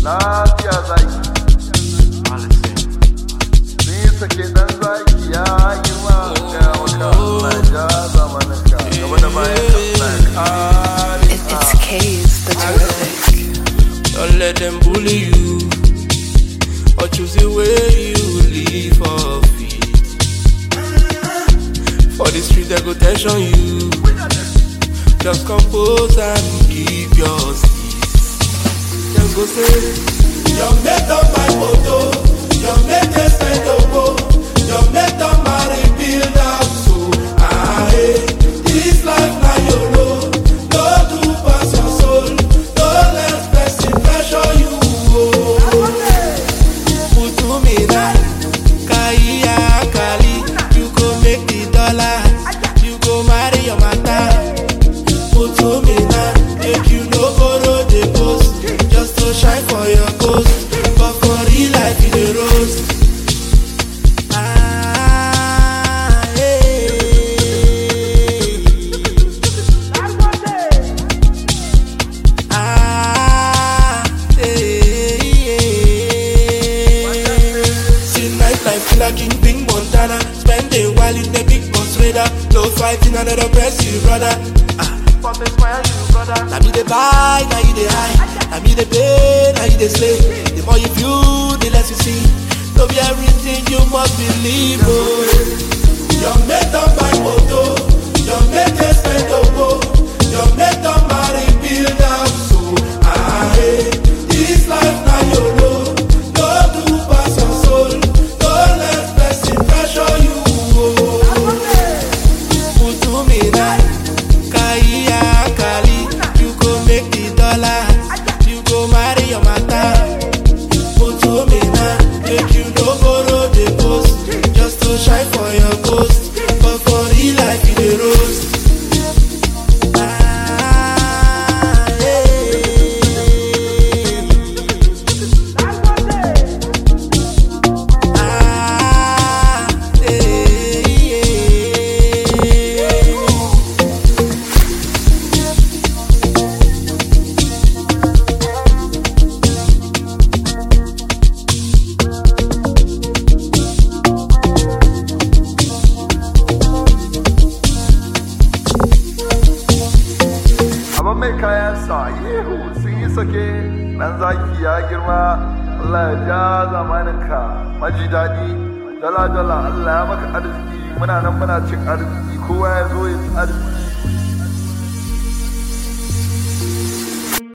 lafiya zaki ni sake dan zaki ya girma ga maka Allah ja zamanin ka gaba da bayan ka Allah ya kare It, it's K's, the terrific. Don't let them bully you or choose the way you live off it. For the street, they go tension you. Just compose and keep your peace. Them go say, Your mate on my photo, your mate is spend over, your mate on my rebuild house. So, ah, hey, this life na YOLO. No do pass your soul, no let person pressure you. Oh. Putumina, Kaya Kali, you go make the dollar, you go marry your mata. Putumina, make you no borrow the post, just to shine for your coast, but for real life you the rose. Ah, hey. Ah, hey, yeah. See nightlife killer king Pink Montana Spending while in the big boss radar No fighting another press you brother Ah, but inspire you brother Now me the buy, now you the high Now me the pay, now you the slay The more you view, the less you see No be everything you must believe oh. Your mate on my moto Your mate is spend over Your mate on my rebuild house so ah, hey. This life na YOLO No do pass your soul No let person pressure you oh. Putumina, Kaya Kali, you go make the dollar, you go marry your mata. Putumina, make you no borrow the post, just to shine for your coast, but for real life you the roast. Ah, yeah. Ah, yeah, yeah. amma mai kayan sa yihu sun yi sake dan zaki ya girma Allah ya ja zamanin ka maji daɗi dala dala Allah ya maka arziki muna nan muna cin arziki kowa ya zo ya ci arziki